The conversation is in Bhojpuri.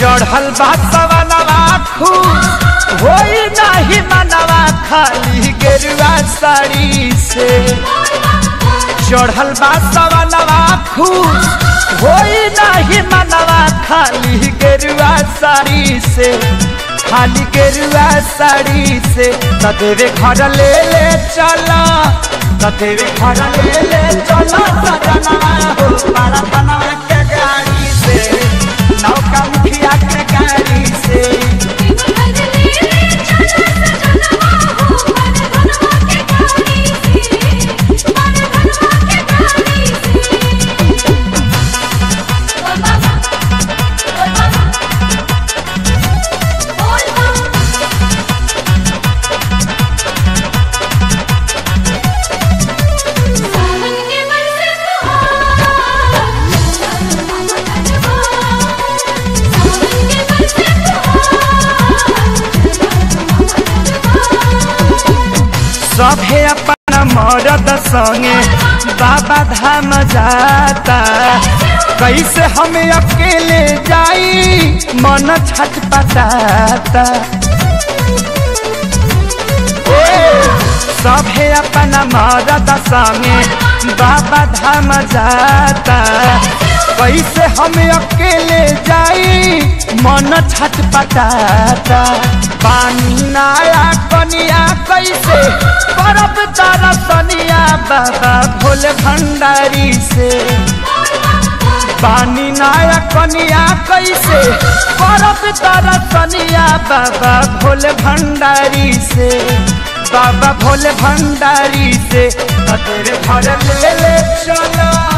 चढ़ल बा सवनवा खूब होई नाही मनवा खाली गेरुआ साड़ी से चढ़ल बा सवनवा खूब होई नाही मनवा खाली गेरुआ साड़ी से खाली गेरुआ साड़ी से तदेवे घर ले ले चला तदेवे घर ले ले चला सजना हो पारा बनवा के गाड़ी से नौका मुखिया के गाड़ी से सभे अपन मरद संगे बाबा धाम जाता कैसे हम अकेले जाई मन छटपटाता सभे अपन मरद संगे बाबा धाम जाता कैसे हम अकेले जाई मन छटपटाता पानी नाया कनिया कैसे परब तारा सनिया बाबा भोले भंडारी से पानी नाया कनिया कैसे परब तारा सनिया बाबा भोले भंडारी से बाबा भोले भंडारी से तेरे घर ले ले चलो